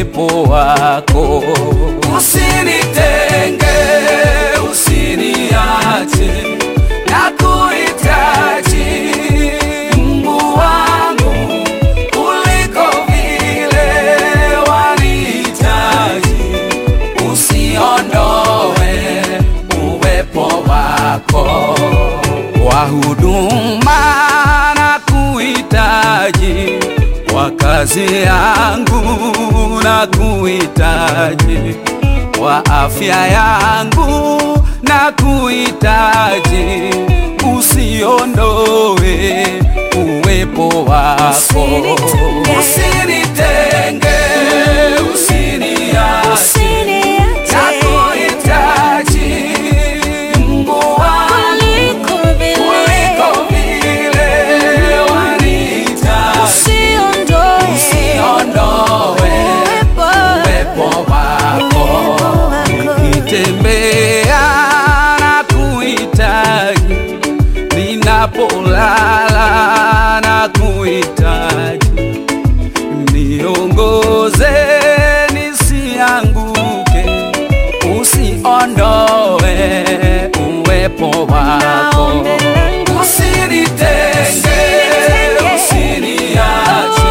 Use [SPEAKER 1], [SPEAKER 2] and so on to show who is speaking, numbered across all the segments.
[SPEAKER 1] uwepo wako. Usinitenge, usiniache, nakuhitaji Mungu wangu kuliko vile wanihitaji. Usiondoe uwepo wako kwa huduma na kuhitaji kwa kazi yangu na kuhitaji kwa afya yangu na kuhitaji usiondoe uwepo wako usinitenge usiniache nakuhitaji Mungu wangu kuliko vile wanihitaji usiondoe uwepo wako nikitembea na kuhitaji ninapolala na kuhitaji niongoze nisianguke usiondoe uwepo wako usinitenge usiniache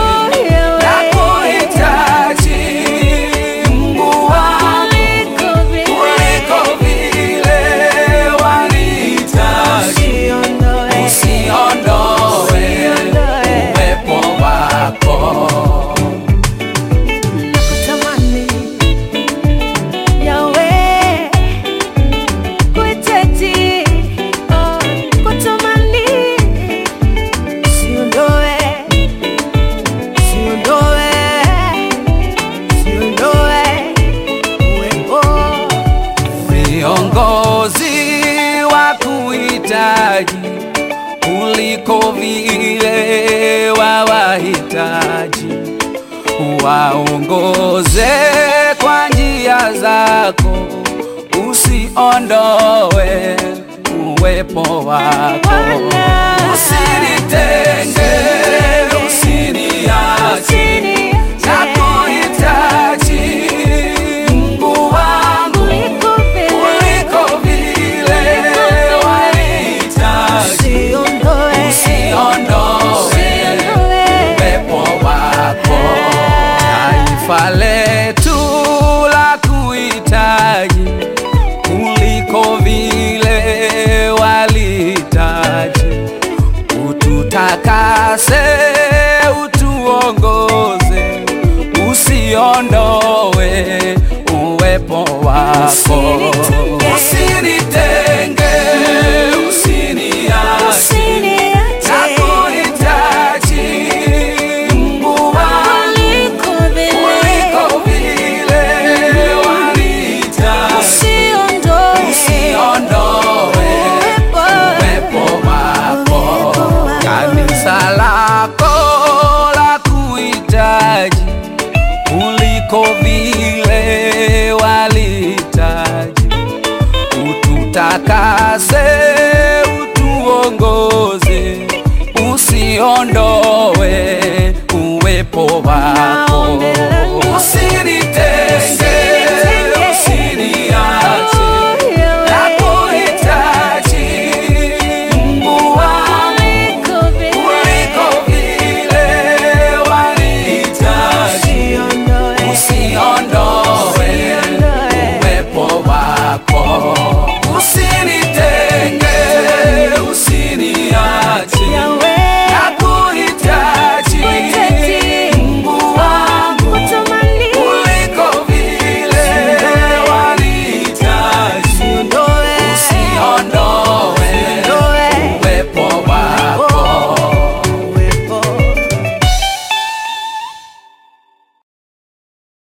[SPEAKER 1] nakuhitaji Mungu wangu kuliko vile wanihitaji usiondoe uwepo wako
[SPEAKER 2] Nakutamani, Yahweh, kuhitaji, oh, kutamani. Usiondoe, usiondoe, usiondoe uwepo.
[SPEAKER 1] viongozi wa kuhitaji kuliko vile wawahitaji, waongoze kwa njia zako, usiondoe uwepo wako, usinitenge, usiniache nakuhitaji Mungu wangu kuliko vile wanihitaji, usiondoe uwepo wako. Taifa letu la kuhitaji kuliko vile walihitaji, ututakase, utuongoze, usiondoe uwepo wako, usinitenge, usiniache nakuhitaji Mungu wangu kuliko vile wanihitaji, usiondoe uwepo wako. Kanisa lako la kuhitaji kuliko vile walihitaji, ututakase, utuongoze, usiondoe uwepo wako, usinitenge